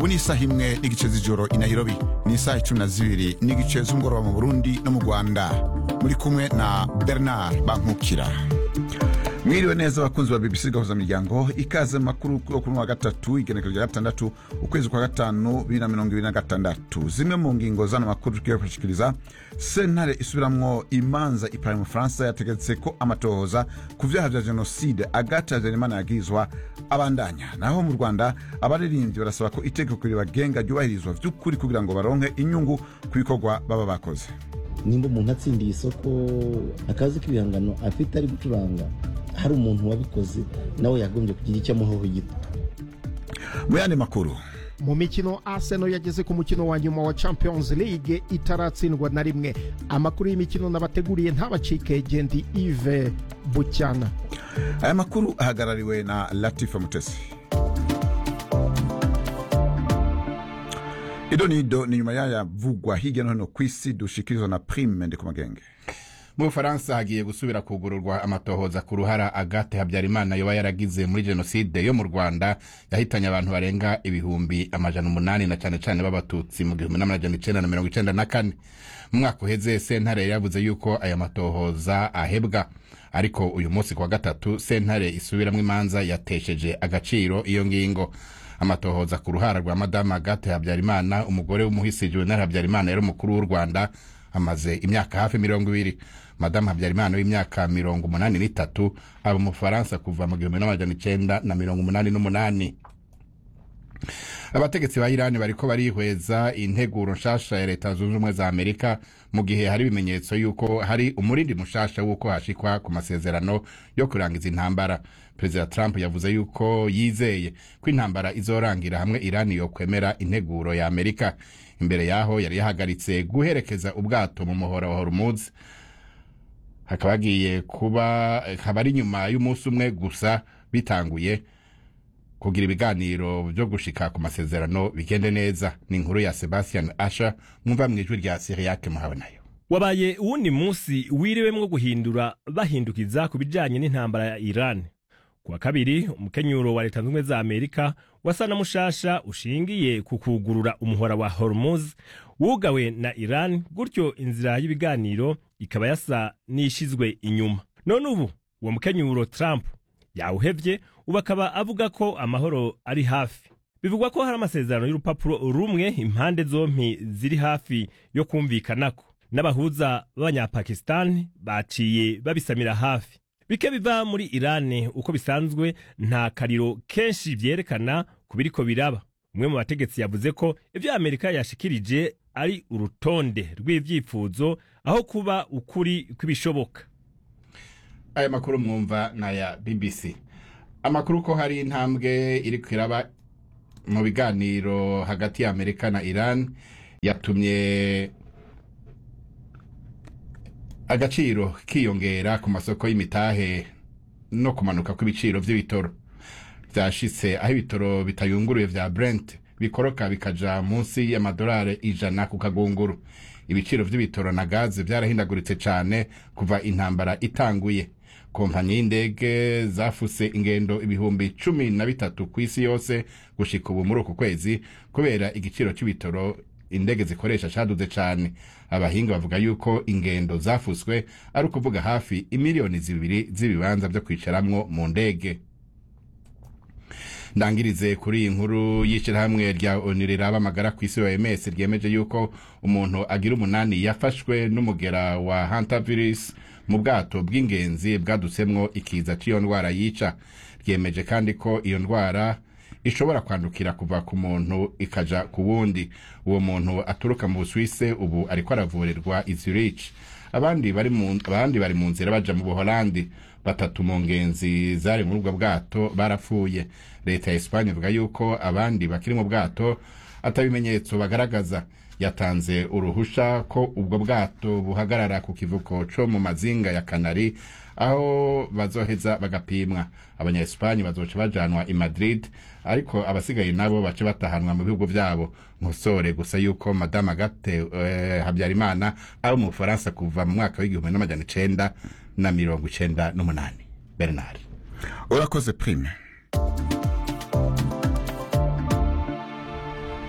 ubu ni isaha imwe n'igice z'ijoro i nairobi ni isaha icumi na zibiri n'igice z'umugoroba mu burundi no mu rwanda muri kumwe na bernard bankukira mwiriwe neza abakunzi ba bbc gahuza miryango ikaze mu makuru yo kuri wa gatatu igenekerezo rya gatandatu ukwezi kwa gatanu bibiri na mirongo ibiri na gatandatu zimwe mu ngingo z'ano makuru tugiye kubashikiriza sentare isubiramwo imanza ipari mu faransa yategetse ko amatohoza ku vyaha vya jenoside agati habyarimana yagirizwa abandanya naho mu rwanda abaririmbyi barasaba ko itegeko ribagenga ryubahirizwa vy'ukuri kugira ngo baronke inyungu ku bikorwa baba bakoze nimba umuntu atsindiye isoko akazi k'ibihangano afite ari gucuranga hari umuntu wabikoze nawe yagombye kugira icyo amuhoho gito mu yandi makuru mu mikino arsenal yageze ku mukino wa nyuma wa champions league itaratsindwa na rimwe amakuru y'imikino nabateguriye ntabacike gendi ive bucyana aya makuru ahagarariwe na latifa mutesi ido ni ido ni nyuma yayavugwa hirya no hino ku isi dushikirizwa na prime ndikumagenge mu bufaransa hagiye gusubira kugururwa amatohoza ku ruhara agate habyarimana yoba yaragize muri jenoside yo mu rwanda yahitanye abantu barenga ibihumbi amajana umunani na cyane cyane b'abatutsi mu gihumbi n'amajana icenda na mirongo icenda na kane mu mwaka uheze sentare yavuze yuko aya matohoza ahebwa ariko uyu munsi kuwa gatatu sentare isubiramwo imanza yatesheje agaciro iyo ngingo amatohoza ku ruhara rwa madamu agate habyarimana umugore w'umuhisi juvenal habyarimana yari umukuru w'u rwanda amaze imyaka hafi mirongo ibiri madamu habyarimana w'imyaka mirongo umunani n'itatu aba mu bufaransa kuva mu gihumbi n'amajana icenda na mirongo umunani n'umunani abategetsi ba irani bariko barihweza integuro nshasha ya leta zunze ubumwe za amerika mu gihe hari ibimenyetso yuko hari umurindi mushasha w'uko hashikwa ku masezerano yo kurangiza intambara perezida trump yavuze yuko yizeye ko intambara izorangira hamwe irani yokwemera integuro ya amerika imbere yaho yari yahagaritse guherekeza ubwato mu muhora wa hormuz hakaba hagiye kuba haba ari nyuma y'umunsi umwe gusa bitanguye kugira ibiganiro byo gushika ku masezerano bigende neza ni inkuru ya sebastian asha mwumva mu ijwi rya siriyake muhawe nayo wabaye uwundi munsi wiriwemwo guhindura bahindukiza ku bijanye n'intambara ya iran kuwa kabiri umukenyuro wa leta zunze ubumwe za amerika wasa na mushasha ushingiye ku kugurura umuhora wa hormuz wugawe na iran gutyo inzira y'ibiganiro ikaba yasa n'ishizwe inyuma none ubu uwo mukenyuro trump yawuhevye ubu akaba avuga ko amahoro ari hafi bivugwa ko hari amasezerano y'urupapuro rumwe impande zompi ziri hafi yo kumvikanako n'abahuza b'abanyapakistani baciye babisamira hafi bike biva muri irani uko bisanzwe nta kariro kenshi vyerekana ku biriko biraba umwe mu bategetsi yavuze ko ivyo amerika yashikirije ari urutonde rw'ivyifuzo aho kuba ukuri kw'ibishoboka aya makuru mwumva n'aya bbc amakuru ko hari intambwe iriko iraba mu biganiro hagati ya amerika na iran yatumye agaciro kiyongera ku masoko y'imitahe no kumanuka kw'ibiciro vy'ibitoro vyashitse aho ibitoro bitayunguruye vya brent bikoroka bikaja munsi y'amadolari ijana ku kagunguru ibiciro vy'ibitoro na gaze vyarahindaguritse cane kuva intambara itanguye kompanyi y'indege zafuse ingendo ibihumbi cumi na bitatu ku isi yose gushika ubu muri uku kwezi kubera igiciro c'ibitoro indege zikoresha caduze cane abahinga bavuga yuko ingendo zafuswe ari ukuvuga hafi imiliyoni zibiri z'ibibanza vyo kwicaramwo mu ndege ndangirize kuri iyi nkuru y'ishyirahamwe rya onu riraba amagara ku isi oms ryemeje yuko umuntu agira umunani yafashwe n'umugera wa hantavirus mu bwato bw'ingenzi bwadutsemwo ikiza cy'iyo ndwara yica ryemeje kandi ko iyo ndwara ishobora kwandukira kuva ku muntu ikaja ku wundi uwo muntu aturuka mu busuwise ubu ariko aravurirwa izurich abandi bari mu abandi bari mu nzira baja mu buholandi batatu mu ngenzi zari muri ubwo bwato barapfuye leta ya espanye ivuga yuko abandi bakiri mu bwato atabimenyetso bagaragaza yatanze uruhusha ko ubwo bwato buhagarara ku kivuko co mu mazinga ya kanari aho bazoheza bagapimwa abanya-espanye bazoca bajanwa i madrid ariko abasigaye nabo bace batahanwa mu bihugu vyabo nkosore gusa yuko madame agate eh, habyarimana ari mu bufaransa kuva mu mwaka w'igihumbi n'amajana icenda na mirongo icenda n'umunani bernard urakoze prime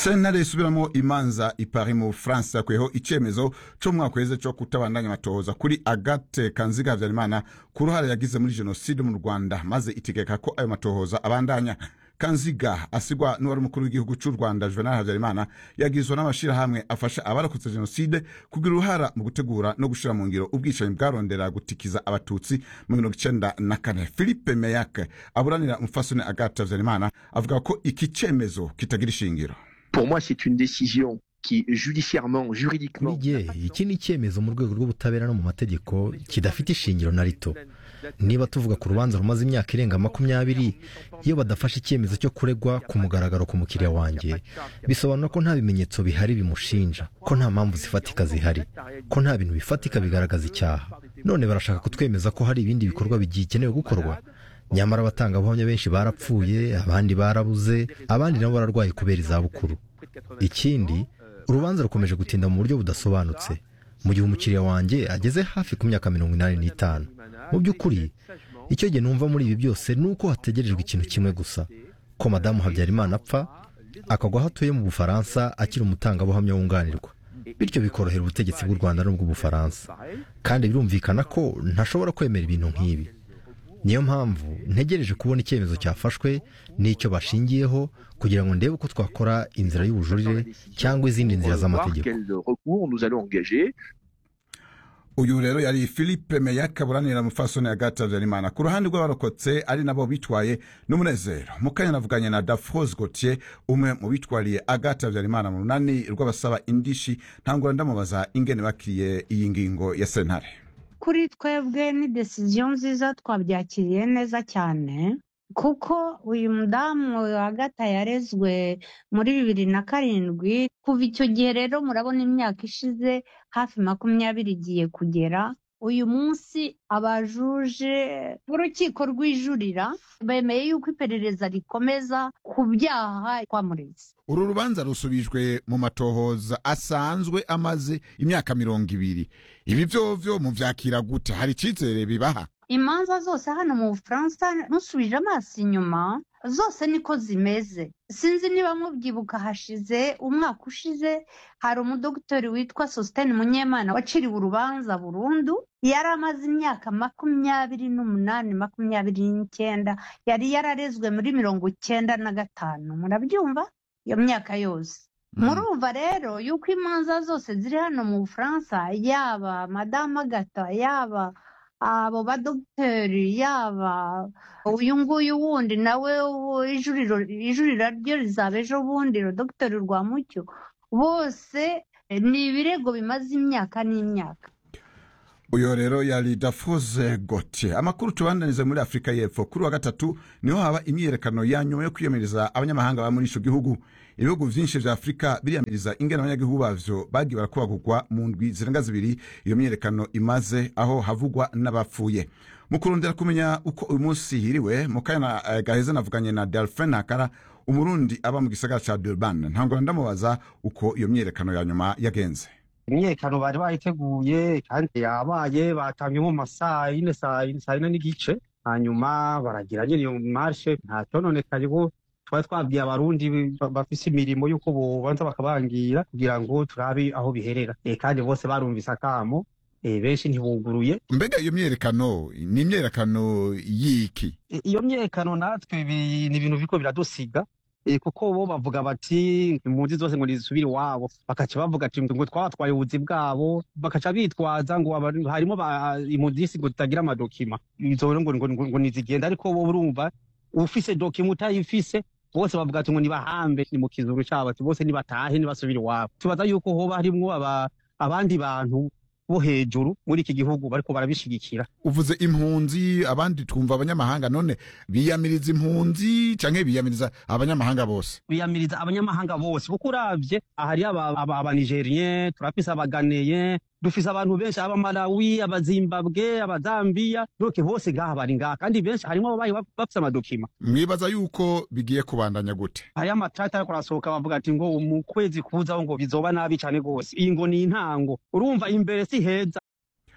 sentare isubiramo imanza i paris mu bufaransa yakuyeho icemezo co mu mwaka uheze co kutabandanya amatohoza kuri agate kanziga habyarimana ku ruhare yagize muri jenoside mu rwanda maze itegeka ko ayo matohoza abandanya kanziga asigwa n'uwari umukuru w'igihugu c'u rwanda juvenal habyarimana yagizwe n'amashirahamwe afasha abarokotse jenoside kugira uruhara mu gutegura no gushira mu ngiro ubwicanyi bwarondera gutikiza abatutsi mu mirongo icenda na kane philippe meyak aburanira umufasoni agate habyarimana avuga ko iki cemezo kitagira ishingiro Pour moi, c'est une décision qui, judiciairement, juridiquement. kuri jye iki ni icyemezo mu rwego rw'ubutabera no mu mategeko kidafite ishingiro na rito niba tuvuga ku rubanza rumaze imyaka irenga makumyabiri iyo badafashe icyemezo cyo kuregwa ku mugaragaro ku mukiriya wanjye bisobanura ko nta bimenyetso bihari bimushinja ko nta mpamvu zifatika zihari ko nta bintu bifatika bigaragaza icyaha none barashaka kutwemeza ko hari ibindi bikorwa bigikenewe gukorwa nyamara abatangabuhamya benshi barapfuye abandi barabuze abandi nabo bararwaye kubera izabukuru ikindi urubanza rukomeje gutinda mu buryo budasobanutse mu gihe umukiriya wanjye ageze hafi ku myaka mirongo inani n'itanu mu by'ukuri icyo gihe numva muri ibi byose ni uko hategerejwe ikintu kimwe gusa ko madamu habyarimana apfa akagwa aho atuye mu bufaransa akiri umutangabuhamya wunganirwa bityo bikorohera ubutegetsi bw'u rwanda n'ubw'ubufaransa kandi birumvikana ko ntashobora kwemera ibintu nk'ibi niyo mpamvu ntegereje kubona icyemezo cyafashwe n'icyo bashingiyeho kugira ngo ndebe uko twakora inzira y'ubujurire cyangwa izindi nzira Pour voir z'amategeko quel recours nous allons engager. uyu rero yari philippe meyak aburanira umufasoni agate habyarimana ku ruhande rw'abarokotse ari nabo bitwaye n'umunezero mukanya navuganye na dafrose gautier umwe mu bitwariye agate habyarimana mu runani rw'abasaba indishi ntangura ndamubaza ingene bakiriye iyi ngingo ya sentare kuri twebwe ni desiziyo nziza twabyakiriye neza cyane kuko uyu mudamu agata yarezwe muri bibiri na karindwi kuva icyo gihe rero murabona imyaka ishize hafi makumyabiri igiye kugera uyu munsi abajuje b'urukiko rw'ijurira bemeye yuko iperereza rikomeza ku byaha twamureze uru rubanza rusubijwe mu matohoza asanzwe amaze imyaka mirongo ibiri ibi vyovyo muvyakira gute hari icizere bibaha imanza zose hano mu bufaransa nusubije amaso inyuma zose niko zimeze sinzi niba mubyibuka hashize umwaka ushize hari umudogiteri witwa sositeni munyemana waciriwe urubanza burundu yari amaze imyaka makumyabiri n'umunani makumyabiri n'icyenda yari yararezwe muri mirongo icyenda na gatanu murabyumva iyo myaka yose murumva rero yuko imanza zose ziri hano mu bufaransa yaba madamu agata yaba abo badogiteri yaba uyu nguyu wundi nawe wo- ijuriro ijurira ryo rizaba ejo bundi dogiteri rwamucyo bose eh, ni ibirego bimaze imyaka n'imyaka uyo rero yari dafrose gautier amakuru tubandanize muri afurika y'epfo kuri wa gatatu niho haba imyiyerekano ya nyuma yo kwiyamiriza abanyamahanga ba muri ico gihugu ibihugu vyinshi vya afurika biriyamiriza ingene abanyagihugu bavyo bagiye barakubagurwa mu ndwi zirenga zibiri iyo myiyerekano imaze aho havugwa n'abapfuye mu kurondera kumenya uko uyu munsi hiriwe mu kanya eh, gaheze navuganye na delphin nakara umurundi aba mu gisagara ca durban ntangora ndamubaza uko iyo myiyerekano ya nyuma yagenze imyiyerekano bari bayiteguye kandi yabaye batamye mu masaa yine saa yine saa yine n'igice hanyuma baragira nyine iyo marshe nta cononekaye bo twari twabwiye abarundi ba- bafise imirimo y'uko bobanza bakabangira kugira ngo turabe aho biherera Eh, kandi bose barumvise akamo eh, benshi ntibuguruye mbega iyo myiyerekano ni imyiyerekano y'iki I- iyo myiyerekano natwe ibi ni ibintu biriko biradusiga eh, kuko bo bavuga bati impunzi zose ngo nizisubire iwabo bakaca bavuga ati ngo twabatwaye ubuzi bwabo bakaca bitwaza ngo aba- harimo ba- impunzi ngo zitagira amadokima izo rero ngo, ngo, ngo, ngo nizigenda ariko bo urumva ufise dokima utayifise bose bavuga ati ngo nibahambe ni mu kizuru cabo ati bose nibatahe nibasubire iwabo tubaza yuko hoba harimwo aba, abandi bantu bo hejuru muri iki gihugu bariko barabishigikira uvuze impunzi abandi twumva abanyamahanga none biyamiriza impunzi canke biyamiriza abanyamahanga bose biyamiriza abanyamahanga bose kuko uravye ahari aba- aba- abanigerien turafise abaganeye dufise abantu benshi abamalawi abazimbabwe abazambiya doke bose ngaha bari ngaha kandi benshi harimwo ababaye baf- bafise amadokima mwibaza yuko bigiye kubandanya gute hariyo amatrata ariko arasohoka bavuga ati ngo mu kwezi kuzaho ngo bizoba nabi cane gose iyi ngo ni intango urumva imbere si heza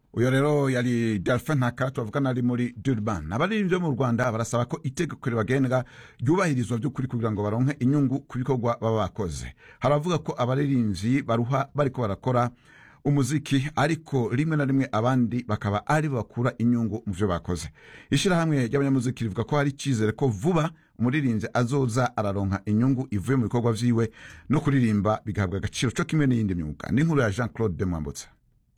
uyo rero yari delphin ntaka tuvugana ari muri durban abaririmbyi bo mu rwanda barasaba ko itegeko ribagenga ryubahirizwa by'ukuri kugira ngo baronke inyungu ku bikorwa baba bakoze haravuga ko abaririmbyi baruha bariko barakora umuziki ariko rimwe na rimwe abandi bakaba ari bo bakura inyungu mu byo bakoze ishyirahamwe ry'abanyamuziki rivuga ko hari icyizere ko vuba umuririmbyi azoza araronka inyungu ivuye mu bikorwa vyiwe no kuririmba bigahabwa agaciro co kimwe n'iyindi myuga n'inkuru ya jean claude de mwambutsa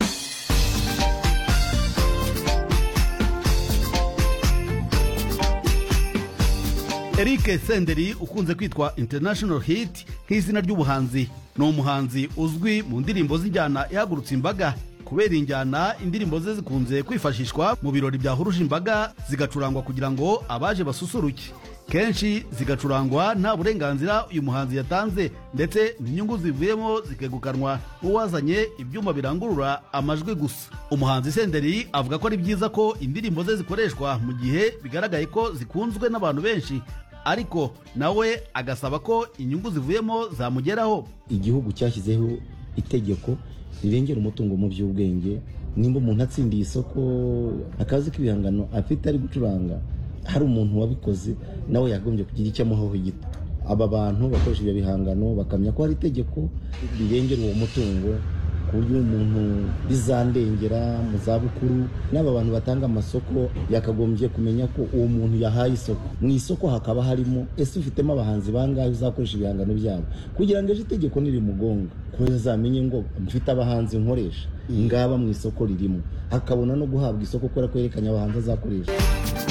Eric Senderi ukunze kwitwa International Hit nk'izina ry'ubuhanzi ni umuhanzi uzwi mu ndirimbo z'injyana ihagurutsa imbaga kubera injyana indirimbo ze zikunze kwifashishwa mu birori byahuruje imbaga zigacurangwa kugira ngo abaje basusuruke kenshi zigacurangwa nta burenganzira uyu muhanzi yatanze ndetse n'inyungu zivuyemo zikegukanwa n'uwazanye ibyuma birangurura amajwi gusa umuhanzi senderi avuga ko ari byiza ko indirimbo ze zikoreshwa mu gihe bigaragaye ko zikunzwe n'abantu benshi ariko nawe agasaba ko inyungu zivuyemo zamugeraho igihugu cyashyizeho itegeko rirengera umutungo mu by'ubwenge nimba umuntu atsindiye isoko akazi k'ibihangano afite ari gucuranga hari umuntu wabikoze nawe yagombye kugira icyo amuhaho gito aba bantu bakoresha ibyo bihangano bakamenya ko hari itegeko rirengera uwo mutungo ku buryo umuntu bizandengera mu zabukuru n'aba bantu batanga amasoko yakagombye kumenya ko uwo muntu yahaye isoko mu isoko hakaba harimo ese ufitemo abahanzi bangahe uzakoresha ibihangano byabo kugira ngo ejo itegeko nirimugonga ko yazamenye ngo mfite abahanzi nkoresha ngaba mu isoko ririmo akabona no guhabwa isoko kubera ko yerekanye abahanzi azakoresha